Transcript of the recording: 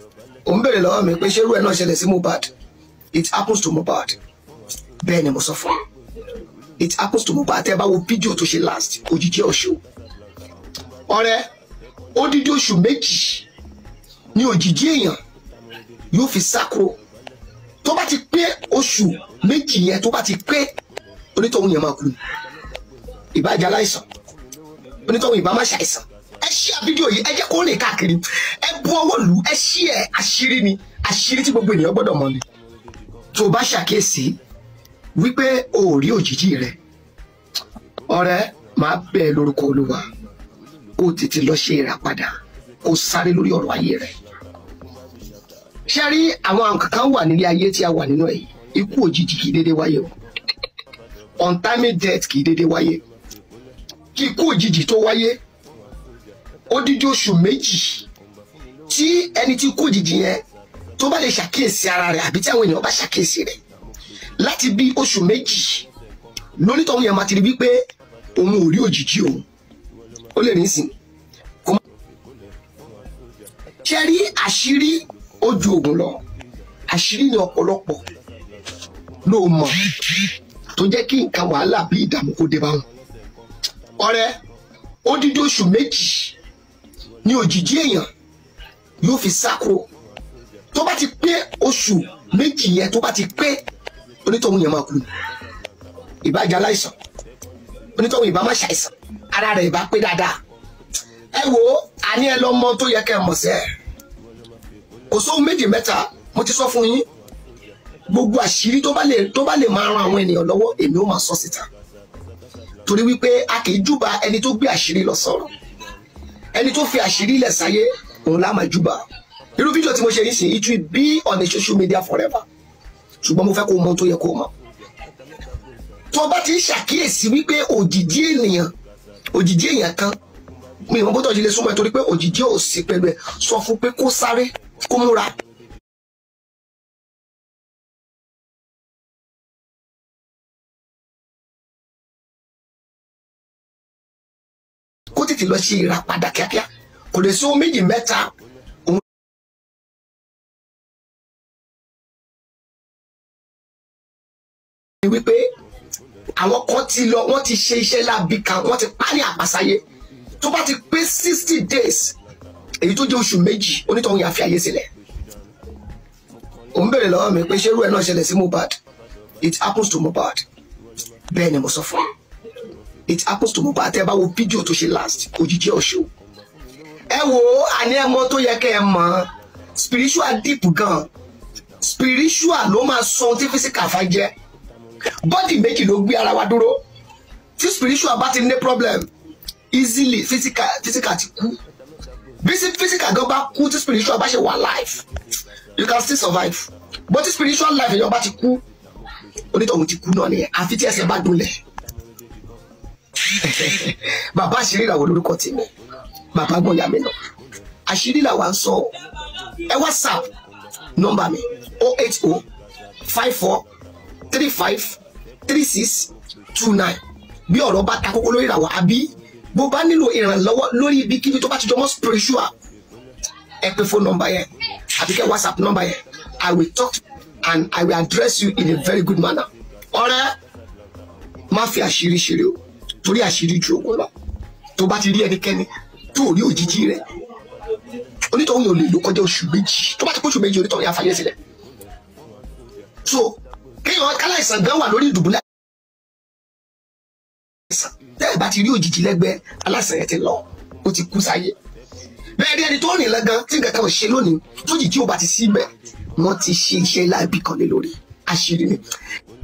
òun béèrè lọ́wọ́ mi pé ṣé irú ẹ̀ náà ṣẹlẹ̀ sí Mohbad it happens to Mohbad bẹ́ẹ̀ ni mo sọ fún un it happens to Mohbad tẹ́ ẹ bá wo fídíò tó ṣe last òjijì ọ̀ṣọ́ ọ̀rẹ́ odidi oṣù méjì ní òjijì èèyàn yóò fi sákòó tó bá ti pé oṣù méjì yẹn tó bá ti pé onítọ̀hún yẹn máa kú ìbájá aláìsàn onítọ̀hún ìbá má ṣàìsàn ẹ ṣí à fídíò yìí ẹ jẹ́ kó rìn káàkiri ẹ bu ọwọ́ lù ẹ ṣí ẹ àṣírí ni àṣírí tí gbogbo ènìyàn gbọ́dọ̀ mọ̀ ni tó o bá ṣàkíyèsí wípé o ò rí òjijì rẹ ọ̀rẹ́ máa bẹ̀ ẹ́ lórúkọ olúwa kó o tètè lọ ṣe ìràpadà kó o sáré lórí ọ̀rọ̀ ayé rẹ ṣe rí àwọn kankan wà nílé ayé tí a wà nínú ẹ̀ yìí ikú òjijì kì í dédé wáyé o untimely death kì í dédé wáyé kí ikú òjijì tó wáyé odidi oṣù méjì tí ẹni tí ikú òjijì yẹn tó bá lè ṣàkíyèsí ara rẹ̀ àbí tí àwọn ènìyàn bá ṣàkíyèsí rẹ̀ láti bí oṣù méjì lónítọ̀hún yẹn máa ti rí wípé òun ò rí òjijì òun ó lè rìn sìn kó má. ṣe rí àṣírí ojú ogun lọ àṣírí ni ọ̀pọ̀lọpọ̀ ló mọ̀ tó jẹ́ kí nǹkan wàhálà bí ìdààmú kó dé bá wọn. ọ̀rẹ́ odidi oṣù méjì ní òjijì èèyàn yóò fi sáko tó bá ti pé oṣù méjì yẹn tó bá ti pé onítọ̀hún yẹn máa kú ìbájá aláìsàn onítọ̀hún ìbá má ṣàìsàn ara rẹ̀ ìbá pé dáadáa ẹ wo àní ẹ lọ́mọ tó yẹ kẹ́ ẹ mọ̀ sẹ́ẹ̀ kò sóhun méjì mẹ́ta mo ti sọ fún yín gbogbo àṣírí tó bá lè tó bá lè máa ran àwọn ènìyàn lọ́wọ́ èmi ó máa sọ síta torí wípé a kì í júbà ẹni tó gbé àṣírí lọ sọ̀rọ̀ ẹni tó fi àṣírí lẹ̀ sáyé òun lá máa júbà irú fídíò tí mo ṣe yìí sí it will be on the social media forever ṣùgbọ́n mo fẹ́ kó mọ ohun tó yẹ kó mọ̀ tó bá ti ń ṣàkíyèsí wípé òjìjí ènìyàn òjìjí èèyàn kan mi ìwọ̀n bótọ́ ìdílé súnmọ́ ẹ torí pé òjìjí ò sí pẹ̀lú ẹ sọ fún pé kó sáré kó múra kó tètè lọ ṣe ìràpadà kíákíá kò lè sí ohun méjì mẹ́ta òun. ni wípé àwọn kan ti lọ wọ́n ti ṣe iṣẹ́ láabi kan wọ́n ti pa ní àpàsáyé tó bá ti pé sixty days èyí tó jẹ́ oṣù méjì onítọ̀hún yà fi àyè sílẹ̀ òun béèrè lọ́wọ́ mi pé ṣé irú ẹ̀ náà ṣẹlẹ̀ sí Mohbad it happens to Mohbad bẹ́ẹ̀ ni mo sọ fún un it happens to Mohbad tẹ́ ẹ bá wo fídíò tó ṣe last òjijì ọ̀ṣọ́ ẹ wo àní ẹ mọ̀ tó yẹ kẹ́ ẹ mọ̀ spiritual deep gan spiritual ló máa sọ ohun tí physical fa jẹ́ bọ́dì méjì ló gbé ara wa dúró tí spiritual bá ti ní problem easily physical physical ti kú bí sí physical gan bá kú tí spiritual bá ṣe wà life you can still survive but tí spiritual life èèyàn bá ti kú onítọ̀hún ti kú náà nìyẹn àfi tí ẹsẹ̀ bá dúnlẹ̀ bàbá àṣírí ìràwọ̀ lórúkọ tèmi bàbá gbọ́nyà mi náà àṣírí làwa ń sọ ẹ whatsapp nọ́mbà mi oh eight oh five four three five three six two nine bí ọ̀rọ̀ bá ta kókó lórí ìràwọ̀ àbí bó bá nílò ìrànlọ́wọ́ lórí ibikíbi tó bá ti jọmọ́ spiritual ẹ pè fóònù nọ́mbà yẹn àbí kẹ́ whatsapp nọ́mbà yẹn i will talk and i will address you in a very good manner ọ̀rẹ́ má fi àṣírí ṣeré o torí àṣírí ju ogun lọ tó bá ti rí ẹnikẹ́ni tó rí òjijì rẹ̀ onítọ̀hún yóò lè lò kọjá oṣù méjì tó bá ti kó oṣù méjì onítọ̀hún yà fàyè sílẹ̀ so kéèyàn káláìsàn gan wà lórí ìdùbúlẹ̀ àìsàn tẹ́ ẹ̀ bá ti rí òjijì lẹ́gbẹ̀ẹ́ aláìsàn yẹn ti lọ ó ti kú sáyé bẹ́ẹ̀ rí ẹni tó rìn lẹ́gàn tí nǹkan kan ò ṣe lónìí tó jì tí ò bá ti sí bẹ́ẹ̀ wọ́n ti ṣe iṣẹ́ láìbì kan lé lórí àṣírí ni